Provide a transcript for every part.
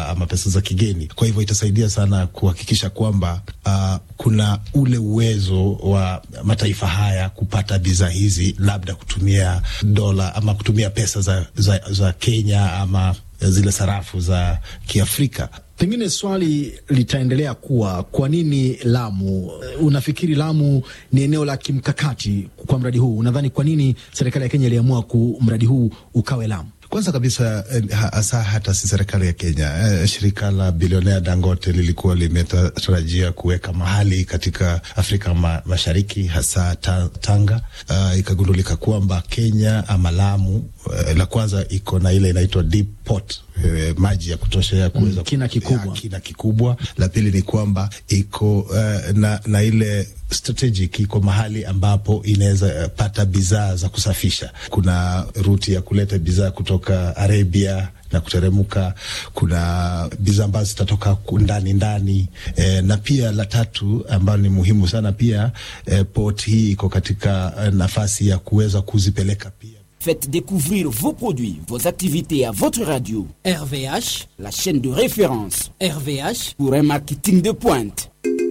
ama pesa za kigeni. Kwa hivyo itasaidia sana kuhakikisha kwamba uh, kuna ule uwezo wa mataifa haya kupata bidhaa hizi, labda kutumia dola ama kutumia pesa za, za, za Kenya ama zile sarafu za Kiafrika. Pengine swali litaendelea kuwa kwa nini Lamu? Unafikiri Lamu ni eneo la kimkakati kwa mradi huu? Unadhani kwa nini serikali ya Kenya iliamua ku mradi huu ukawe Lamu? Kwanza kabisa hasa hata si serikali ya Kenya eh, shirika la bilionea Dangote lilikuwa limetarajia kuweka mahali katika Afrika ma, Mashariki hasa ta, Tanga. Uh, ikagundulika kwamba Kenya ama Lamu uh, la kwanza iko na ile inaitwa deep port uh, maji ya kutosha ya kuweza mm, kina kikubwa. Ya, kina kikubwa. La pili ni kwamba iko uh, na, na ile strategic iko mahali ambapo inaweza uh, pata bidhaa za kusafisha. Kuna ruti ya kuleta bidhaa kutoka Arabia na kuteremka. Kuna bidhaa ambazo zitatoka ndani ndani e, na pia la tatu ambayo ni muhimu sana pia e, port hii iko katika nafasi ya kuweza kuzipeleka pia Faites découvrir vos produits, vos activités à votre radio. RVH, la chaîne de référence RVH, pour un marketing de pointe.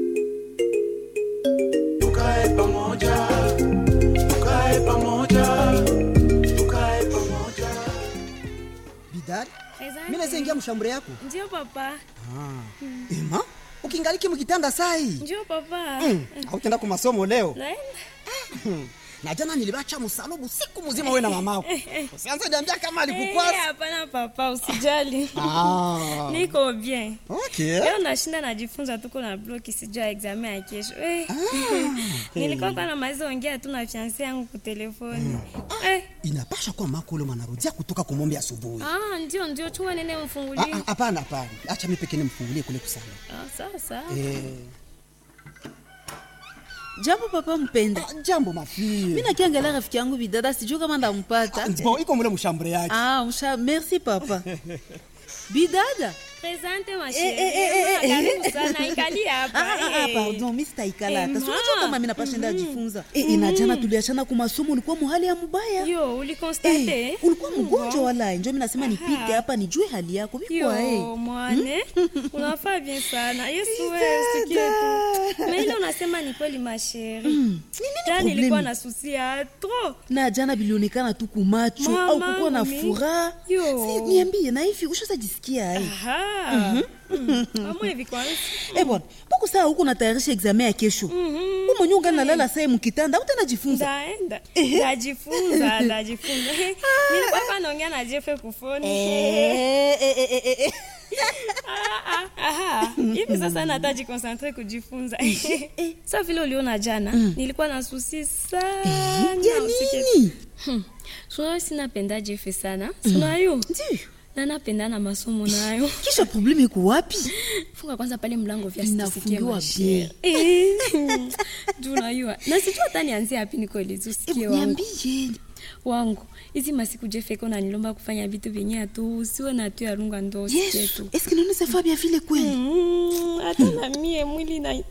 Bidari, mimi naweza ingia mshambure yako? Ndio papa. Ah. Mm. Ema, ukingaliki mkitanda sai? Ndio papa. Mm. Hautenda kwa masomo leo? Naenda. na jana nilibacha msalubu siku mzima wewe na mamako. Usianze niambia kama alikukwasa. Eh, hapana papa, usijali. Ah. Niko bien. Okay. Leo nashinda najifunza tuko na bloki sijua examen ya kesho. Eh. Ah. Nilikuwa kwa namaliza ongea tu na fiancé yangu kwa telefoni. Eh. Inapasha kuwa mako ule mwanarudia kutoka kumombe asubuhi. Ah, ndio ndio chuma nene mfungulie. Hapana, hapana. Acha mimi pekee nimfungulie kule kusana. Ah, sawa sawa. Eh. Jambo papa mpenda. Ah, jambo mafie. Mimi nakiangalia rafiki yangu bidada sijui kama ndampata. Ah, bon, iko mule mshambure yake. Ah, msha, merci papa. bidada. Presente ma Eh, eh, eh, eh, eh. Karibu sana ikali hapa. Ah, ah, ah, pardon, mimi sitaikala hata. Si unajua kama mimi napashinda jifunza. Eh, inajana tuliachana kwa masomo ulikuwa muhali ya mubaya. Yo, ulikonstate? Eh, ulikuwa mgonjwa wala njo mimi nasema nipite hapa nijue hali yako. Bikwa eh. Yo, mwane. Unafaa bien sana. Yesu wewe usikie tu. Mais ile unasema ni kweli ma chérie. Mm. Jana nilikuwa na susi ya trop. Na jana bilionekana tu kumacho Mama, au kukuwa na mimi. furaha. Yo. Si niambie na hivi ushazajisikia ai? Aha. Mm. Kama hivi kwanza. Eh bwana, mbona saa huko natayarisha examen ya kesho? Mhm. Wewe mwenyewe ungana nalala saa mkitanda, utanajifunza. Ndaenda. Ndajifunza, ndajifunza. Nilikuwa hapa naongea na Jeff kufoni. Eh, eh, eh, eh, eh. Ah, ah, aha. Hivi sasa nataji concentrate kujifunza. Sasa vile uliona jana, nilikuwa na susi sana. Ya usikie nini? Sio sinapenda Jeff sana. Sina yo. Ndio. Na napenda na masomo nayo. Kisha probleme iko wapi? Funga kwanza pale mlango vya Inafungiwa sisikie Eh. Juu unajua. Na sijui hata nianzie wapi nikueleze usikie Eh, wangu. Niambie. Wangu. Hizi masiku Jeff iko nanilomba kufanya vitu vyenye tu usiwe na tu ya runga ndo usikie Yesu, tu. eske naona safa bien vile kweli? Mm, Hata na mie mwili na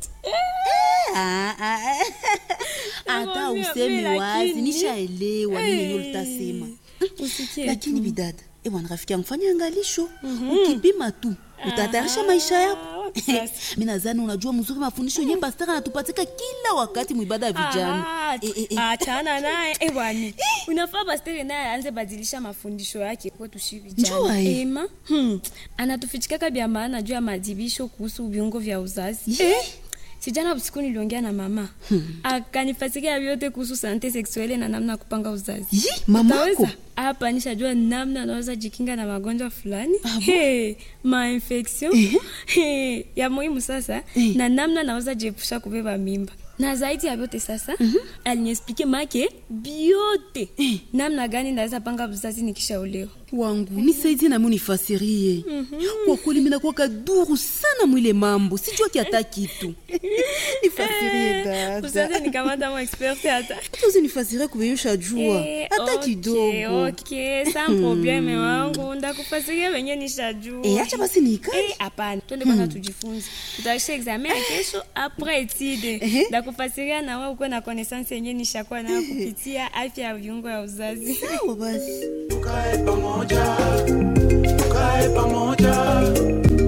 Ah, ah, ah. Hata Nakwambia, useme mimi wazi, lakini- nishaelewa nini yenyewe ulitasema. usikie Lakini bidada, eh bwana rafiki yangu fanya angalisho. Ukipima tu, utatayarisha maisha yako. wapi sasa? Mimi nadhani unajua mzuri mafundisho yenyewe pastor anatupatika kila wakati mwibada ya vijana. Ah, Eh, eh, eh. achana naye eh, bwana unafaa pastere naye aanze badilisha mafundisho yake kwetu shi Njua, vijana eh. ema hmm. anatufichikaka vya maana juu ya madibisho kuhusu viungo vya uzazi Ye. sijana usiku niliongea na mama akanifasikia vyote kuhusu sante seksuele na namna ya kupanga uzazi Yi, mamako. Utaweza? hapa nishajua namna anaweza jikinga na magonjwa fulani hey, mainfection hey, ya muhimu sasa Eh. na namna naweza jiepusha kubeba mimba na zaidi ya vyote sasa aliniexplike make biote namna gani naweza panga uzazi nikishaolewa wangu nisaidie nami unifasirie kwa kweli minakuwa kaduru sana mwile mambo sijua kiata kitu nifasirie usaze dada nikamata mo expert hata hata usinifasirie kuveyusha jua Eh, hata okay, kidogo okay, sans probleme wangu ndakufasiria venye nishajua Eh, acha basi niikae Eh, hapana twende kwanza tujifunze tutaisha examen ya kesho apres etide Ehe. ndakufasiria na wewe ukuwe na connaissance yenye nishakuwa nayo kupitia afya ya viungo ya uzazi sawa basi tukae pamoja tukae pamoja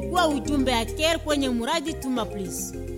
ilikuwa ujumbe ya care kwenye muradi tuma please